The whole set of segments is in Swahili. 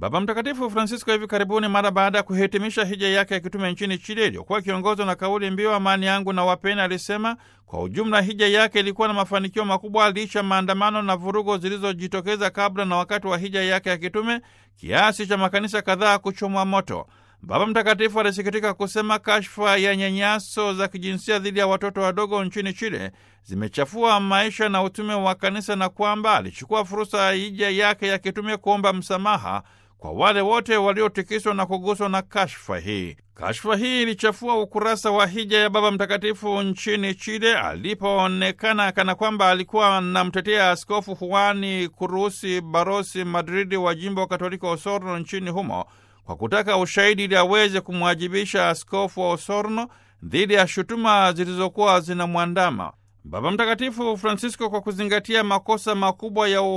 Baba Mtakatifu Francisco hivi karibuni, mara baada ya kuhitimisha hija yake ya kitume nchini Chile iliyokuwa ikiongozwa na kauli mbiu amani yangu na wapeni, alisema kwa ujumla hija yake ilikuwa na mafanikio makubwa licha maandamano na vurugo zilizojitokeza kabla na wakati wa hija yake ya kitume kiasi cha makanisa kadhaa kuchomwa moto. Baba Mtakatifu alisikitika kusema kashfa ya nyanyaso za kijinsia dhidi ya watoto wadogo nchini Chile zimechafua maisha na utume wa kanisa na kwamba alichukua fursa ya hija yake ya kitume kuomba msamaha kwa wale wote waliotikiswa na kuguswa na kashfa hii. Kashfa hii ilichafua ukurasa wa hija ya Baba Mtakatifu nchini Chile alipoonekana kana kwamba alikuwa anamtetea Askofu Juani Kurusi Barosi Madridi wa jimbo Katolika Osorno nchini humo kwa kutaka ushahidi ili aweze kumwajibisha askofu wa Osorno dhidi ya shutuma zilizokuwa zinamwandama. Baba Mtakatifu Francisco, kwa kuzingatia makosa makubwa ya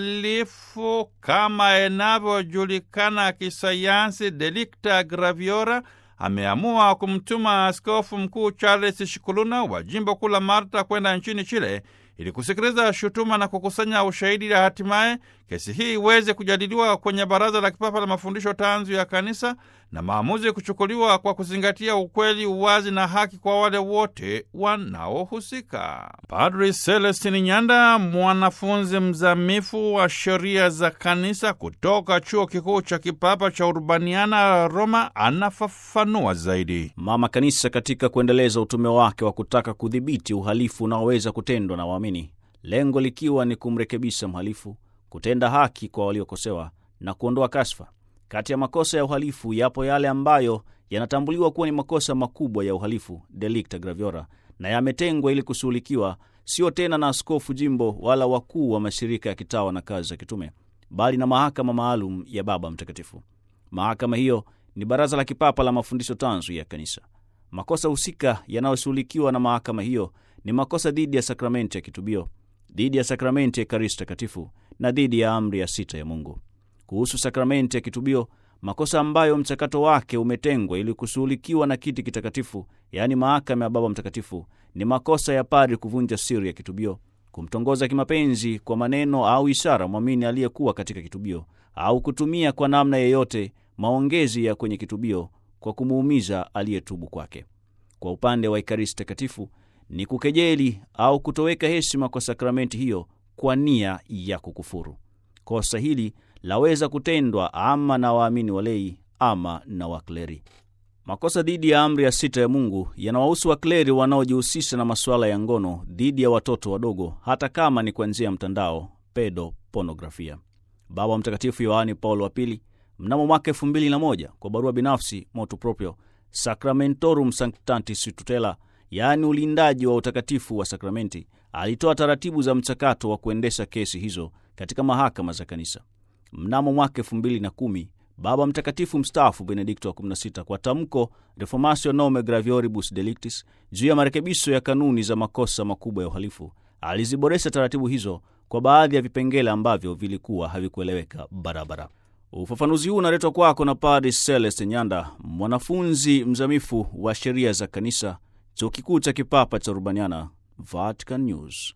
uhalifu kama inavyojulikana kisayansi, delicta graviora, ameamua kumtuma askofu mkuu Charles Shikuluna wa jimbo kuu la Malta kwenda nchini Chile ili kusikiliza shutuma na kukusanya ushahidi ili hatimaye kesi hii iweze kujadiliwa kwenye Baraza la Kipapa la Mafundisho Tanzu ya Kanisa na maamuzi kuchukuliwa kwa kuzingatia ukweli, uwazi na haki kwa wale wote wanaohusika. Padri Celestin Nyanda, mwanafunzi mzamifu wa sheria za kanisa kutoka Chuo Kikuu cha Kipapa cha Urbaniana Roma, anafafanua zaidi. Mama Kanisa katika kuendeleza utume wake wa kutaka kudhibiti uhalifu unaoweza kutendwa na waamini, lengo likiwa ni kumrekebisha mhalifu, kutenda haki kwa waliokosewa na kuondoa kashfa. Kati ya makosa ya uhalifu yapo yale ambayo yanatambuliwa kuwa ni makosa makubwa ya uhalifu, delicta graviora, na yametengwa ili kushughulikiwa sio tena na askofu jimbo wala wakuu wa mashirika ya kitawa na kazi za kitume, bali na mahakama maalum ya Baba Mtakatifu. Mahakama hiyo ni Baraza la Kipapa la Mafundisho Tanzu ya Kanisa. Makosa husika yanayoshughulikiwa na mahakama hiyo ni makosa dhidi ya sakramenti ya kitubio, dhidi ya sakramenti ya Ekaristi Takatifu na dhidi ya amri ya sita ya Mungu. Kuhusu sakramenti ya kitubio, makosa ambayo mchakato wake umetengwa ili kushughulikiwa na kiti kitakatifu, yaani mahakama ya Baba Mtakatifu, ni makosa ya padri kuvunja siri ya kitubio, kumtongoza kimapenzi kwa maneno au ishara mwamini aliyekuwa katika kitubio, au kutumia kwa namna yeyote maongezi ya kwenye kitubio kwa kumuumiza aliyetubu kwake. Kwa upande wa Ekaristi Takatifu ni kukejeli au kutoweka heshima kwa sakramenti hiyo kwa nia ya kukufuru. Kosa hili laweza kutendwa ama na waamini walei ama na wakleri. Makosa dhidi ya amri ya sita ya Mungu yanawahusu wakleri wanaojihusisha na masuala ya ngono dhidi ya watoto wadogo, hata kama ni kwa njia ya mtandao, pedo ponografia. Baba Mtakatifu Yohani Paulo wa Pili mnamo mwaka elfu mbili na moja kwa barua binafsi motu proprio Sacramentorum Sanctantis Tutela, yaani ulindaji wa utakatifu wa sakramenti, alitoa taratibu za mchakato wa kuendesha kesi hizo katika mahakama za kanisa. Mnamo mwaka elfu mbili na kumi Baba Mtakatifu mstaafu Benedikto wa 16 kwa tamko Reformatio Nome Gravioribus Delictis juu ya marekebisho ya kanuni za makosa makubwa ya uhalifu aliziboresha taratibu hizo kwa baadhi ya vipengele ambavyo vilikuwa havikueleweka barabara. Ufafanuzi huu unaletwa kwako na Padre Celeste Nyanda, mwanafunzi mzamifu wa sheria za kanisa, chuo kikuu cha kipapa cha Urbaniana, Vatican News.